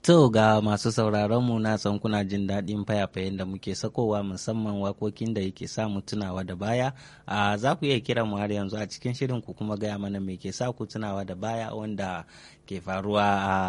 To ga masu sauraron mu na san kuna jin daɗin fayafayen da muke sakowa musamman wakokin da yake sa mu tunawa da baya. A za ku iya kiran mu har yanzu a cikin shirin ku kuma gaya mana me ke sa ku tunawa da baya wanda ke faruwa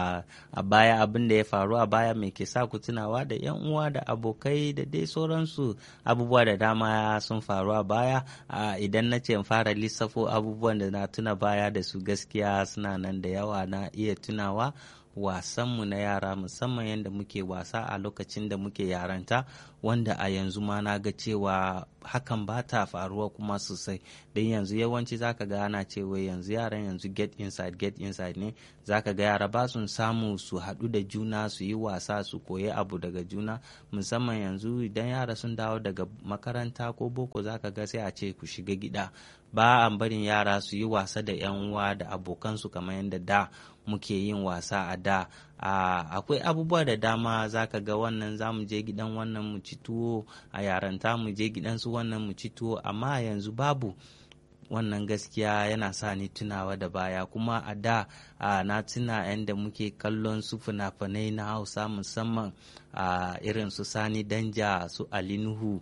a baya abin da ya faru a baya me ke sa ku tunawa da yan uwa da abokai da dai sauransu abubuwa da dama sun faru a baya idan na ce fara lissafo abubuwan da na tuna baya da su gaskiya suna nan da yawa na iya tunawa wasanmu na yara musamman yadda muke wasa a lokacin da muke yaranta wanda a yanzu ma na ga cewa hakan ba ta faruwa kuma sosai don yanzu yawanci zaka ga ana cewa yanzu yaran yanzu get inside get inside ne zaka ga yara ba sun samu su haɗu da juna su yi wasa su koyi abu daga juna musamman yanzu idan yara sun dawo daga makaranta ko boko zaka ga sai a ce ku shiga gida ba a barin yara su yi wasa da 'yan uwa da abokansu kamar yadda da muke yin wasa a da akwai abubuwa da dama zaka ga wannan za mu je gidan wannan mu ci tuwo a yaranta mu je gidan su wannan mu ci tuwo amma yanzu babu wannan gaskiya yana sa ni tunawa da baya kuma a da na tuna yadda muke kallon su fina-finai na hausa musamman a irin su sani danja su alinuhu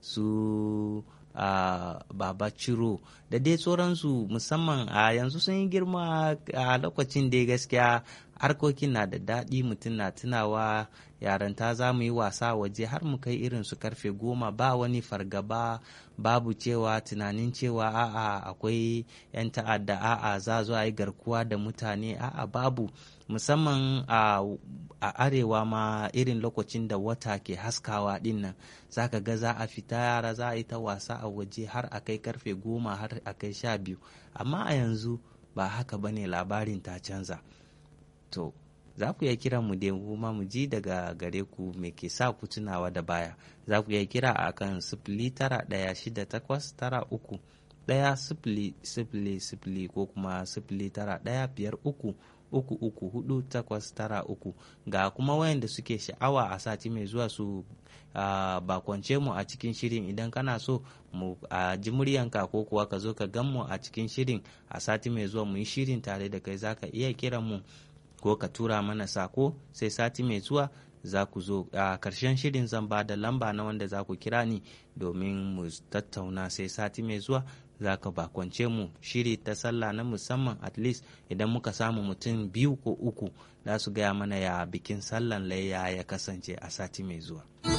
su Uh, baba ciro da dai sauransu musamman a uh, yanzu sun yi girma a uh, lokacin da gaskiya harkokin na da daɗi mutum na tunawa yaranta za mu yi wasa waje har mu kai irin su karfe goma ba wani fargaba babu cewa tunanin cewa a'a akwai 'yan ta'adda a'a za zo a yi garkuwa da mutane a'a babu musamman a arewa ma irin lokacin da wata ke haskawa din nan za ka ga za a fita yara za a yi ta wasa a waje har a kai karfe goma har a kai sha biyu amma a yanzu ba haka bane labarin ta canza to za ku iya kira mu dai kuma mu ji daga gare ku me ke sa ku tunawa da baya za ku iya kira a kan sifili tara ɗaya shida takwas tara uku ɗaya sifili sifili sifili ko kuma sifili tara ɗaya biyar uku uku uku hudu takwas tara uku ga kuma wayanda suke sha'awa a sati mai zuwa su uh, bakwance mu a cikin shirin idan kana so mu a uh, ji muryanka ko kuwa ka zo ka gan mu a cikin shirin a sati mai zuwa mu yi shirin tare da kai zaka iya kiran mu ko ka tura mana sako sai sati mai zuwa za ku zo a karshen shirin zan ba da lamba na wanda za ku kira ni domin mu tattauna sai sati mai zuwa za ka bakwance mu shiri ta sallah na musamman at least idan muka samu mutum biyu ko uku za su gaya mana ya bikin sallan layya ya kasance a sati mai zuwa.